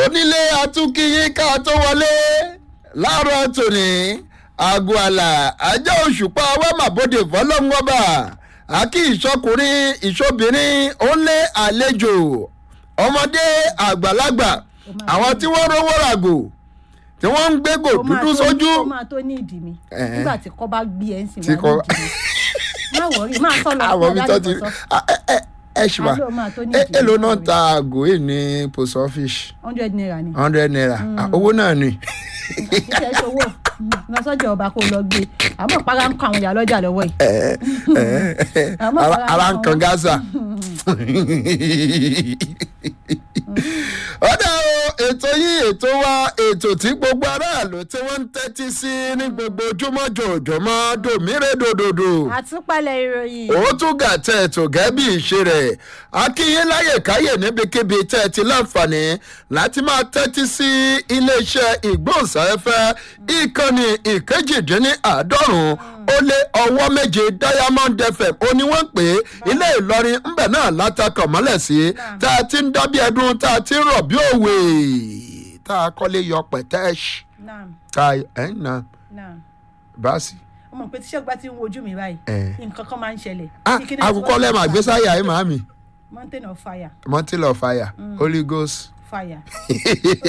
onílé atúnkìyí ká tó wọlé láàárọ̀ tòní aago àlà ajá òṣùpá wẹ́màbòdè fọlọ́ngọ́bà àkí ìṣọkùnrin ìṣobìnrin ó lé àlejò ọmọdé àgbàlagbà àwọn tí wọ́n rówó ràgò tí wọ́n ń gbégò ó máa dúdú tó- sójú ó máa tó ní ìdí mi Eh. nígbà tí kọ́ bá gbé ẹ̀ ń sìn Tí wá ní kò- ìdí mi má wọrí má sọ lọ àwọn mi tó ti Ah, ẹ ẹ ẹ ṣùgbọ́n Àlọ́ máa tó ní ẹ ìdí èlò mi, náà má ta àgò yìí ní post office hundred naira ni hundred naira Ah, owó náà ni iṣẹ́ ṣòwò lọ sọ́jà ọba kó lọ gbé àmọ́ para ń kọ àwọn ìyá lọ́jà lọ́wọ́ yìí ẹ ẹ Àmọ́ ara- fara ara ń kan kan wọn. gaza. ọ̀dà o ètò yìí ètò wa ètò tí gbogbo aráàlú tí wọ́n ń tẹ́tí sí ní gbogbo ojúmọ́ jòjòmọ́ dòmírèdòdòdò àtúpalẹ̀ ìròyìn ó tún gà tẹ ètò gẹ́bí ìṣe rẹ̀ akínyín láyè káyè níbikíbi tẹ́ ẹ ti láǹfààní láti máa tẹ́tí sí iléeṣẹ́ ìgbóhùnsáfẹ́fẹ́ ìkànnì ìkejìdínláàádọ́rùn-ún ó lé ọwọ́ méje diamond fm ó ní wọ́n ń pè é ilé ìlọrin ńbẹ̀ náà látàkàn mọ́lẹ̀ sí tá a ti ń dábí ẹdun tá a ti ń rọ̀ bí òwe tá a kọ́lé yọ pẹ̀tẹ́ẹ̀ṣì náà tá a ẹ̀ ń na náà báàsì. ọmọ pé tíṣẹ́ gba ti ń wojú mi báyìí Eh. nǹkan kan máa ń ṣẹlẹ̀ ah Bí kíní àkùkọ tí wọ́n- lẹ́ẹ̀ma gbésáyà ẹ̀ màámi. mountain of fire mountain of fire holy ghost fire